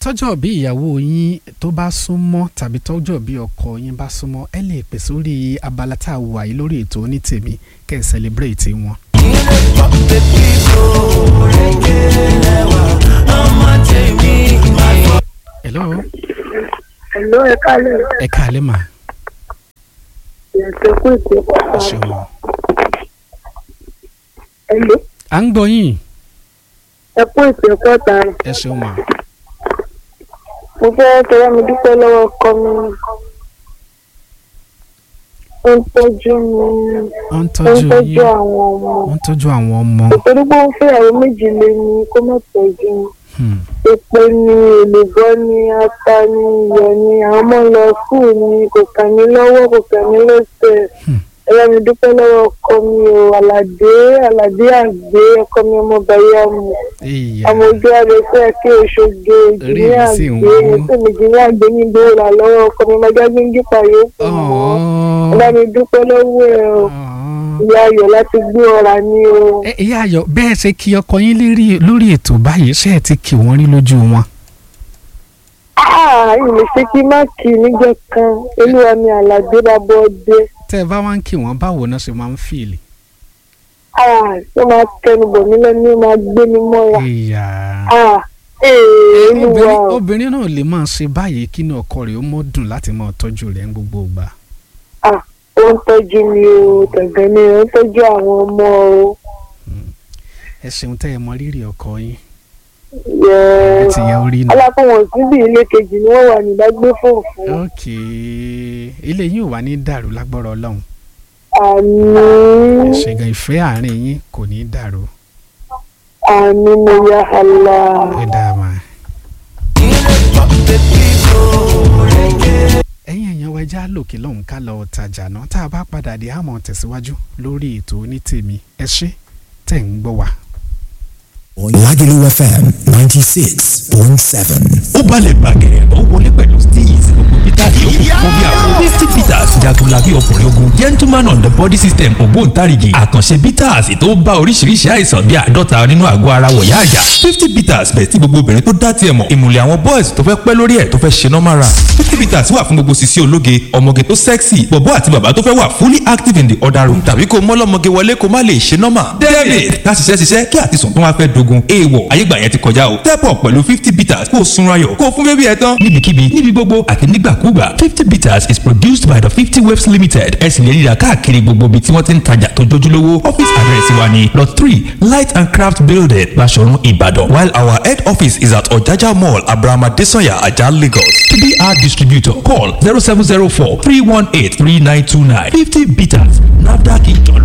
tọ́jọ́ bí ìyàwó yín tó bá súnmọ́ tàbí tọ́jọ́ bí ọkọ yín bá súnmọ́ ẹ lè pè sórí abala tá a wà yìí lórí ètò onítèmi kẹ́ ẹ celebrate wọn. hello Hello, ẹ kálẹ̀. ẹ káalẹ́ mà Ìyàtọ̀ kú ìpè ẹ pàtàkì. ṣeun o. Hello, à ń gbọ́ yín ẹ kú ìpè pàtàkì. ẹ ṣeun mà Mo fẹ́ tọwọ́ mi dúpẹ́ lọ́wọ́ ọkọ mi. Ó ń tọ́jú mi. wọ́n ń Ó ń tọ́jú tọ́jú yín àwọn ọmọ. wọ́n ń tọ́jú àwọn ọmọ Nítorí pé ó ń fẹ́ ìyàwó méjì lé ní kó má tọ́jú mi. Hmm. Epo ni èlùbọ́ ni ata ni iyọ̀ ni àwọn ọmọ lọ skul ni kò kà mí lọ́wọ́ kò kà mí lẹ́sẹ̀. Hmm. Ẹ bá mi dúpẹ́ lọ́wọ́ ọkọ mi o. Àlàdé Àlàdé àgbé ọkọ mi ọmọ bàyá mi. ìyá ọmọ ojú ààrẹ fẹ́ kí oṣoge Orí ìjìnlẹ̀ mi sì ń àgbé wú. ẹ̀sìn ìjìnlẹ̀ àgbé ní ìgbéra lọ́wọ́ ọkọ mi máa jágbé ń jípa yòókù mọ́ Ọ̀ọ́. ọba mi dúpẹ́ lọ́wọ́ ẹ̀ o Ọ̀ọ́. ìyá ayọ̀ láti gbé ọ̀rà ní o ẹ ìyá ayọ̀ bẹ́ẹ̀ ṣe kí ọkọ yín lérí- lórí ètò báyìí ṣé ẹ ti kí wọ́n rí lójú wọn. Ah, ìlú ṣe kí má kì í níjọ́ kan olúwa mi àlàdé bàbá ọdẹ tẹ́ ẹ bá wá ń kí wọ́n báwo náà ṣe máa ń fìlì. Ah, ó máa tẹnu bọ̀ mí lẹ́nu ó máa gbé mi mọ́ra ìyá Ah, ee olúwa obìnrin o. obìnrin náà lè máa ṣe báyìí kí inú ọkọ rẹ̀ ó mọ́ dùn láti máa tọ́jú rẹ̀ ń gbogbo ìgbà. Ah, ó ń tọ́jú mi o tẹ̀gbẹ́ mi ó ń tọ́jú àwọn ọmọ o. ẹ ṣeun tẹ́ ẹ mọ rírì ọkọ yín. Yẹ́ẹ́. ẹ ti yẹ orí nù. alákọ̀wọ̀n síbi ilé kejì ni wọ́n wà nígbàgbé fòfò ok ilé yín ò wá ní dàrú lágbọ́rọ̀ ọlọ́run. àmì ṣègùn ìfẹ́ àárín yín kò ní dàrú. àmì mo ya àlà ẹ dáa máa. ẹ̀yin èèyàn wa ẹja lòkè lọ́hùn ká lọ tajà náà tá a bá padà dé àmọ́ tẹ̀síwájú lórí ètò onítèmi ẹ ṣé tẹ̀ ń gbọ́ wa. Lagelu FM 96.7. ó balẹ̀ bàgẹ̀rẹ̀ ó wọlé pẹ̀lú steez gbogbo peter yòókù fún bí àwọn fifty peters jagunlabi ọkùnrin ogun gentleman on the body system ògbóǹtarìgì àkànṣe peters tó bá oríṣiríṣi àìsàn bíi àádọ́ta nínú àgọ́ ara wọ̀yá àjà fifty peters bẹ̀ tí gbogbo obìnrin tó dá tiẹ̀ mọ̀ ìmùlẹ̀ àwọn boys tó fẹ́ pẹ́ lórí ẹ̀ tó fẹ́ ṣe normal run fifty peters wà fún gbogbo sisi ológe ọmọge tó sexy bọ̀bọ́ àti bàbá tó fẹ́ wà fully active in the other room tàbí kó mọ́lọ́mọge wọlé kó má lè ṣe normal david ká ṣiṣẹ́ ṣiṣẹ́ kí àtisùn tó wá fẹ́ dogun èèwọ̀ ayégbà yẹn ti kọjá o step up pẹ̀lú fifty bitters kó o sunra yọ̀ kó o fún bébí ẹ tán níbikíbi níbi gbogbo àti nígbàkúgbà fifty bitters is produced by the fifty waves limited ẹ sì lè ríra káàkiri gbogbo ibi tí wọ́n ti ń tajà tó jójúlówó office address wa ni lot three light and craft building Baṣọ̀run Ìbàdàn while our head office is at Ọ̀jájá mall abrahama desanya ajah Lagos to be our distributor call zero seven zero four three one eight three nine two nine fifty bitters nafdac ìjọlọ.